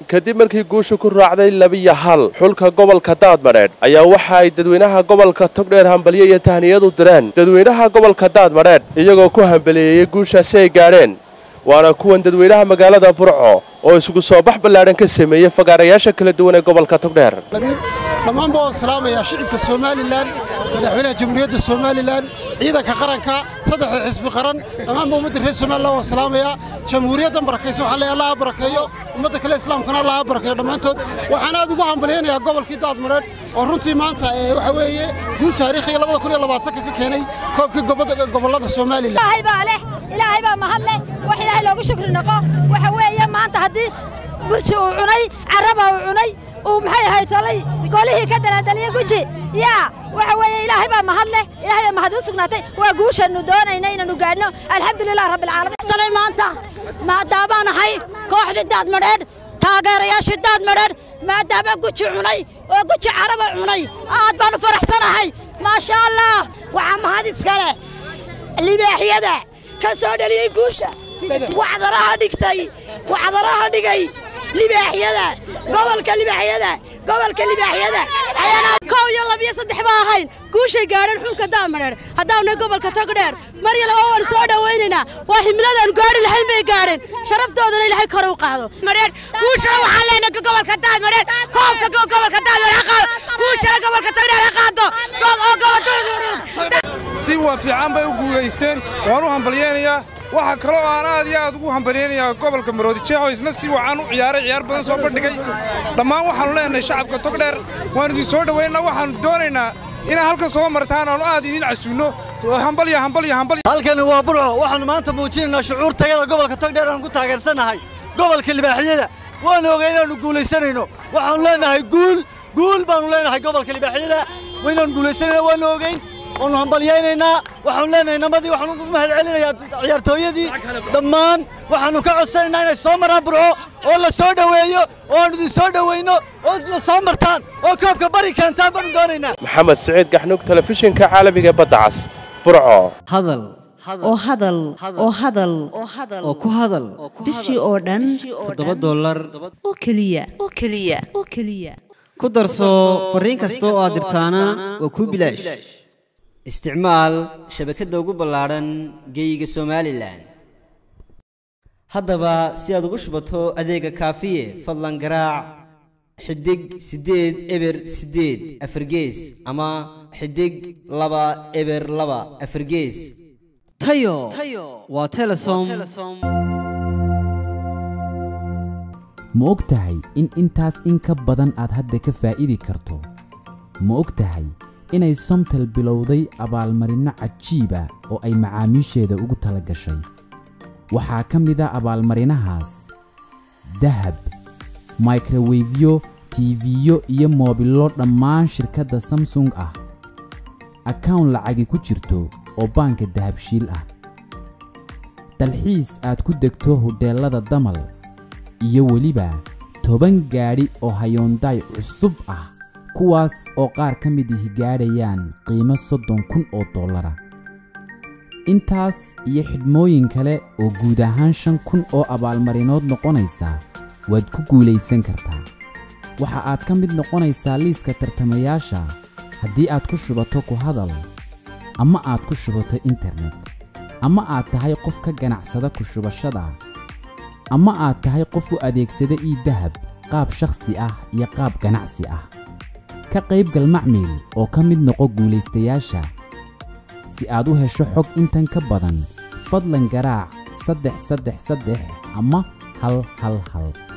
kadib markii guusha ku raacday labiyo hal xulka gobolka daadmadheedh ayaa waxa ay dadweynaha gobolka togdheer hambalyo iyo tahniyadu direen dadweynaha gobolka daadmadheedh iyagoo ku hambaliyeeyey guushaasi ay gaadheen waana kuwan dadweynaha magaalada burco oo isugu soo bax ballaadhan ka sameeyey fagaarayaasha kala duwan ee gobolka togdheer dhammaanba waan salaamayaa shicibka somalilan madaxweynaha jamhuuriyadda somalilan ciidanka qaranka saddexda xisbi qaran dhammaanba ummadda reer somalilan waan salaamayaa jamhuuriyaddan barakaysan waxaa leeyahay allaha barakeeyo ummadda kale islaamkana allaha barakeeyo dhammaantood waxaan aad ugu hambalyaynayaa gobolkii daadmareedh oo runtii maanta ee waxa weeye guul taariikhiga labada kun iyo labaatanka ka keenay koobkii gobollada somalilan ilaahay baa leh ilaahay baa mahad leh wax ilaahay loogu shukri noqo waxa weeye maanta haddii burji uu cunay carraba uu cunay uu maxay ahay tolay golihii ka dalaandaliyey guji yaa waxa weeye ilaahay baa mahad leh ilaahay baa mahad u sugnaatay waa guushannu doonayna inaannu gaadhno alxamdulilah rabbilcaalamiin maanta maadaabaan ahay kooxdii daadmadheedh taageerayaashii daadmadheedh maadaama guji cunay oo guji caraba cunay aad baannu faraxsanahay maasha allah waxaa mahad iskale libaaxyada ka soo dhaliyey guusha wacdaraha dhigtay wacdaraha dhigay libaaxyada gobolka libaaxyada gobolka libaaxyada kow iyo labiyo saddex baa ahayn guushay gaadheen xulka daamareer haddaanay gobolka togdheer mar yale oo waan soo dhowaynaynaa waa himiladaan gaadhi lahayn bay gaadheen sharaftoodana ilaahay kore u qaado guushana waxaa leenahay gobolka daamareer koobka gobolka daamareer ha qaado guushana gobolka togdheer ha qaado oo gobolka si waa fiican bay u guulaysteen waan u hambalyaynayaa waxaa kaloo aan aad iyo aad ugu hambalyaynayaa gobolka maroodijeexoo isna si wacan u ciyaaray ciyaar badan soo bandhigay dhammaan waxaannu leenahay shacabka togdheer waan idin soo dhowaynaa waxaannu doonaynaa inaa halkan soo martaan aanu aad idin casuunno hambalya hambalya hambalya halkani waa burco waxaannu maanta muujinaynaa shucuur tagada gobolka togdheer aan ku taageersannahay gobolka libaaxiyada waanu ogay inaannu guulaysanayno waxaannu leenahay guul guul baannu leenahay gobolka libaaxiyada waynaannu guulaysanayna waannu ogeyn waannu hambalyaynaynaa waxaannu leenahay namadii waxaannu ugu mahad celinayaa ciyaartooyadii dhammaan waxaannu ka codsanaynaa inay soo maraan burco oo la soo dhoweeyo oo aannu idin soo dhowayno oo la soo martaan oo koobka bari keentaan baannu doonaynaa maxamed siciid gaxnuug telefishinka caalamiga badda cas burco hadal oo hadal oo hadal oo ku hadal bishii oo dhan toddoba dollar oo keliya oo keliya oo keliya ku darso fariin kasta oo aad dirtaana waa kuu bilaash isticmaal shabakadda ugu ballaadhan geeyiga somalilan haddaba si aad ugu shubato adeega kaafiye fadlan garaac xidig siddeed eber siddeed afargees ama xidig laba eber laba afargees tayo waa telesom ma og tahay in intaas in ka badan aad hadda ka faa'iidi karto ma og tahay inay somtel bilowday abaalmarinno cajiiba oo ay macaamiisheeda ugu tala gashay waxaa ka mid a abaalmarinahaas dahab microwefyo tiifiyo iyo moobillo dhammaan shirkadda samsung ah akawn lacagi ku jirto oo baanka dahabshiil ah dalxiis aad ku degto hodheellada damal iyo weliba toban gaadhi oo hayoondaay cusub ah kuwaas oo qaar ka mid ihi gaadhayaan qiimo soddon kun oo dollara intaas iyo xidhmooyin kale oo guud ahaan shan kun oo abaalmarinood noqonaysa waad ku guulaysan kartaa waxa aad ka mid noqonaysaa liiska tartamayaasha haddii aad ku shubato ku hadal ama aad ku shubato internet ama aad tahay qof ka ganacsada ku shubashada ama aad tahay qof u adeegsada ii dahab qaab shakhsi ah iyo qaab ganacsi ah ka qaybgal macmiil oo ka mid noqo guulaystayaasha si aad u hesho xog intan ka badan fadlan garaac saddex saddex saddex ama hal hal hal